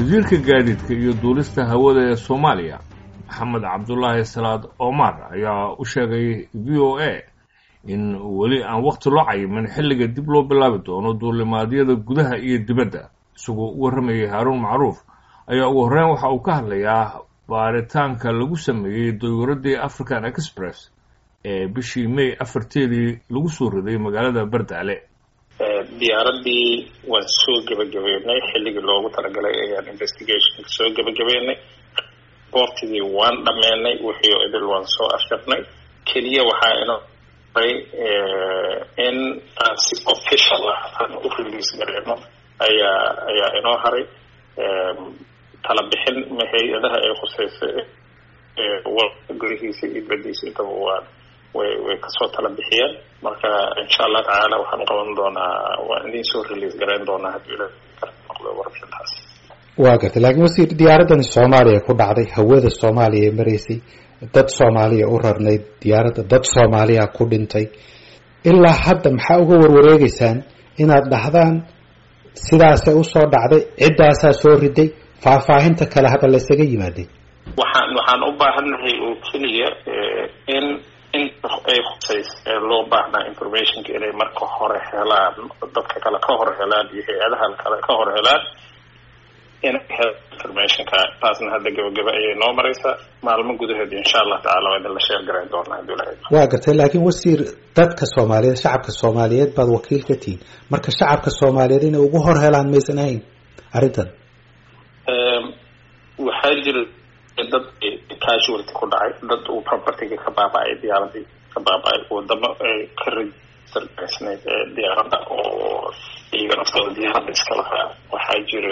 wasiirka gaadiidka iyo duulista hawada ee soomaaliya maxamed cabdulaahi salaad omar ayaa u sheegay v o a in weli aan wakhti loo cayimin xilliga dib loo bilaabi doono duulimaadyada gudaha iyo dibadda isagoo u warramayay haaruun macruuf ayaa ugu horreyn waxa uu ka hadlayaa baaritaanka lagu sameeyey dayuuraddii african express ee bishii may afarteedii lagu soo riday magaalada bardaale diyaaradii waan soo gebagabeynay xilligii loogu talagalay ayaan investigationka soo gebagabeynay boortigii waan dhameynay wixii o idil waan soo ashirnay keliya waxaa inoo haray in aan si official ah aan u release gareyno ayaa ayaa inoo haray tala bixin hay-adaha ay khuseysa gurihiisa iyo badiisa intaba waan way way kasoo tala bixiyeen marka insha allah tacaala waxaan uqaban doonaa waan idin soo release gareyn doonaa haddii ila noqdo warbixintaas waa gartay laakiin wasiir diyaaradani soomaaliya ku dhacday hawada soomaaliya ee maraysay dad soomaaliya u rarnayd diyaaradda dad soomaaliya ku dhintay ilaa hadda maxaa uga warwareegeysaan inaad dhahdaan sidaasay usoo dhacday ciddaasaa soo riday faahfaahinta kale hadda la isaga yimaaday waxaan waxaan u baahannahay oo keliya in inta ay khuseys ee loo baahnaa informationka inay marka hore helaan dadka kale ka hor helaan iyo hay-adaha kale ka hor helaan inay helaan informationka taasna hadda gabagaba ayay noo mareysaa maalmo gudaheed insha allah tacala waa idin la sheer garayn doonaa hadii ilahay waa gartay laakiin wasiir dadka soomaaliyeed shacabka soomaaliyeed baad wakiil ka tihiin marka shacabka soomaaliyeed inay ugu hor helaan maysan ahayn arrintan waxaa jira dad casualty ku dhacay dad uu propertyga ka baaba-ay diyaaradii ka baaba-ay wadamo ay ka register gareysnayd diyaaradda oo iyaga naftooda diyaaradda iska lahaa waxaa jira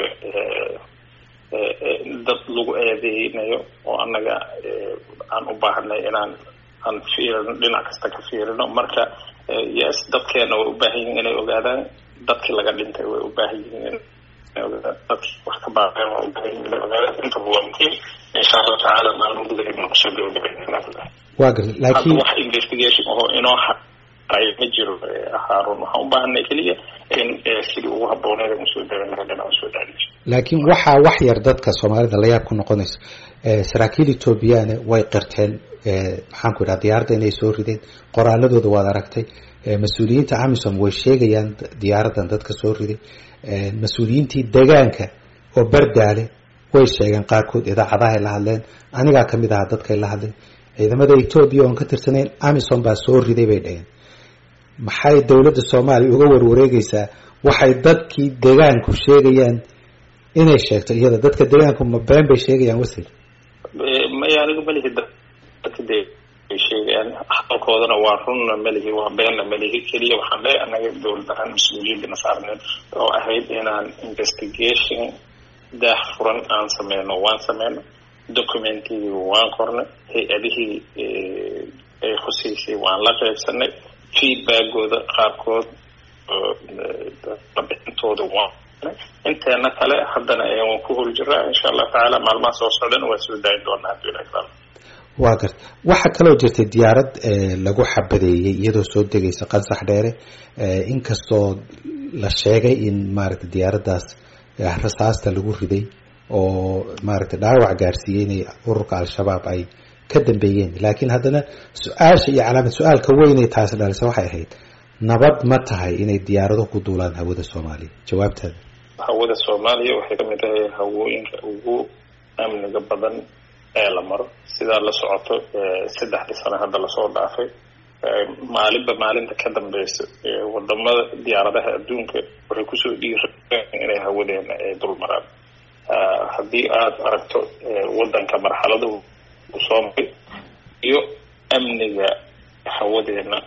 dad lagu eedeynayo oo annaga aan u baahanay inaan aan fiirino dhinac kasta ka fiirino marka yes dadkeena way u baahan yihiin inay ogaadaan dadkii laga dhintay way u baahan yihiin dadkii wax ka baaqeen waa u baahan yihiin inay ogaadaan intaba waa muhiim insha allahu tacaala maalmo gudaheed baan kusoo gabagabaynaa waa gartay laakiin wax investigation oo inoo haray ma jiro haarun waxaan u baahanay keliya in sidii ugu habbooneed aan usoo darin aan usoo darin laakiin waxaa wax yar dadka soomaalida la yaab ku noqonayso saraakiil ethoobiyaana way qirteen maxaan ku idhaha diyaaradda inay soo rideen qoraaladooda waad aragtay mas-uuliyiinta amisom way sheegayaan diyaaraddan dadka soo riday mas-uuliyiintii degaanka oo bardaale way sheegeen qaarkood idaacadahay la hadleen anigaa kamid ahaa dadkay la hadleen ciidamada etoobiya oon ka tirsanayn amisom baa soo riday bay dhaheen maxay dowladda soomaaliya uga warwareegaysaa waxay dadkii degaanku sheegayaan inay sheegto iyada dadka degaanku ma been bay sheegayaan wasiir maya anigu malihi dadka de ay sheegayaan hadalkoodana waa runna malihi waa beenna malihi keliya waxaan leeyahay annaga dowlad ahaan mas-uuliyadana saarneed oo ahayd inaan investigation daah furan aan sameyno waan sameyno documentigii waan qornay hay-adihii ay khuseysay waan la qeybsanay feedbackooda qaarkood labixintooda waan inteena kale haddana waan ku hol jiraa insha allah tacaala maalmaha soo socdana waan soo daayin doonaa haddii ilahi taala waa garta waxaa kaloo jirtay diyaarad lagu xabadeeyey iyadoo soo degaysa qansax dheere inkastoo la sheegay in maaragtay diyaaraddaas rasaasta lagu riday oo maaragtay dhaawac gaarsiiyey inay ururka al-shabaab ay ka dambeeyeen laakiin haddana su-aasha iyo calaamad su-aalka weynay taasi dhalisa waxay ahayd nabad ma tahay inay diyaarado ku duulaan hawada soomaaliya jawaabtaada hawada soomaaliya waxay kamid tahay hawooyinka ugu amniga badan ee la maro sidaa la socoto saddexdii sano hadda lasoo dhaafay maalinba maalinta ka dambeysa wadamada diyaaradaha adduunka waxay kusoo dhiireen inay hawadeena ay dul maraan haddii aada aragto wadanka marxaladuhu uu soo maray iyo amniga hawadeena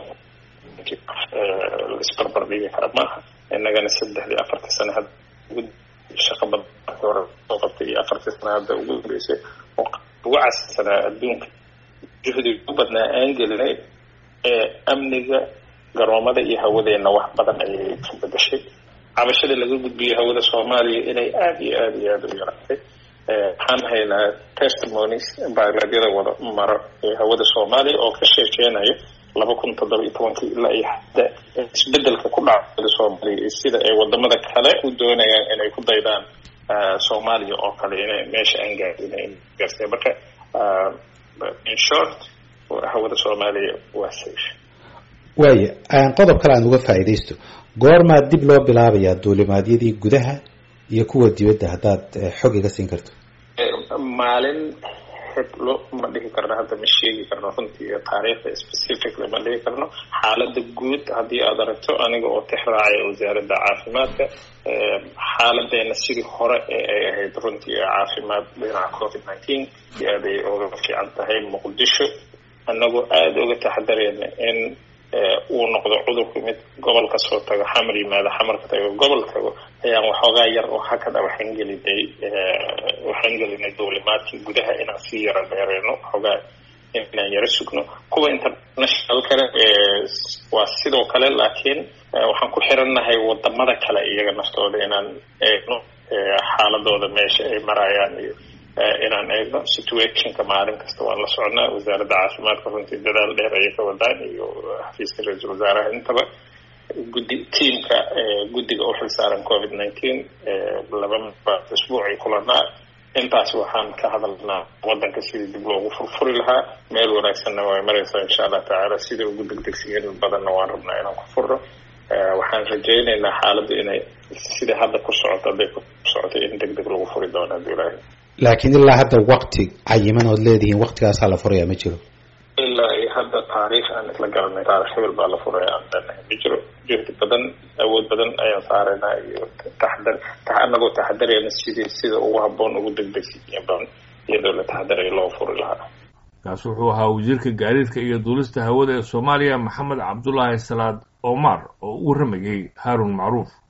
laisbarbar dhigi kara maaha inagana saddexdii afartii sano hadda shaqa badan hore soo qabtay iyo afartii sano hadda ugu dambeysay oo ugu cassanaa adduunka juhdi ugu badnaa aan gelinay ee amniga garoomada iyo hawadeena wax badan ayay ka bedashay cabashada laga gudbiyay hawada soomaaliya inay aada iyo aada iyo aada u yaraatay waxaan haynaa testimonies baaglaadyada wada mara ee hawada soomaaliya oo ka sheekeynayo laba kun toddoba iyo tobankii ilaa iyo hadda isbedelka ku dhaca hawada soomaaliya iyo sida ay wadamada kale u doonayaan inay ku daydaan soomaaliya oo kale ina meesha aan gaadin gaarsiya marka in short hawada soomaaliya waa safe waaya qodob kale aan uga faa'iidaysto goormaa dib loo bilaabayaa duulimaadyadii gudaha iyo kuwa dibadda haddaad xog iga siin karto maalin heblo ma dhihi karno hadda ma sheegi karno runtii taariikhda specifically ma dhihi karno xaalada guud haddii aad aragto aniga oo tix raacaya wasaaradda caafimaadka xaaladeena sidii hore ee ay ahayd runtii caafimaad dhinaca covid nineteen aad ay oga fiican tahay muqdisho anagoo aada uga taxadareyna in uu noqdo cudurku mid gobol kasoo tago xamar yimaado xamarka tago gobol tago ayaan waxoogaa yar oo hakada waxaan gelinay waxaan gelinay duulimaadkii gudaha inaan sii yaro dheereyno waxoogaa inaan yaro sugno kuwa international kale waa sidoo kale laakiin waxaan ku xirannahay wadamada kale iyaga naftooda inaan eegno xaaladooda meesha ay marayaan iyo inaan eegno situationka maalin kasta waan la socnaa wasaaradda caafimaadka runtii dadaal dheer ayay ka wadaan iyo xafiiska ra-iisul wasaaraha intaba guddi tiamka guddiga u xilsaaran covid nineteen laba isbuucay kulanaa intaas waxaan ka hadalnaa wadanka sidii dib loogu furfuri lahaa meel wanaagsanna way maraysaa insha allah tacaala sida ugu degdegsiyen badanna waan rabnaa inaan ku furno waxaan rajaynaynaa xaaladdu inay sida hadda ku socoto hadday ku socoto in deg deg lagu furi doono hadduu ilaahay laakiin ilaa hadda wakti cayiman ood leedihiin waktigaasaa la furayaa ma jiro ilaa iyo hadda taariikh aan isla garanay taarikh hebel baa la furaya aan leenahay ma jiro juhdi badan awood badan ayaan saaraynaa iyo taxadar anagoo taxadarayna sidii sida ugu habboon ugu degdegsiya badan iyadoo la taxadarayo loo furi lahaa kaas wuxuu ahaa wasiirka gaadiidka iyo duulista hawada ee soomaaliya maxamed cabdulaahi salaad omar oo u waramayay haarun macruuf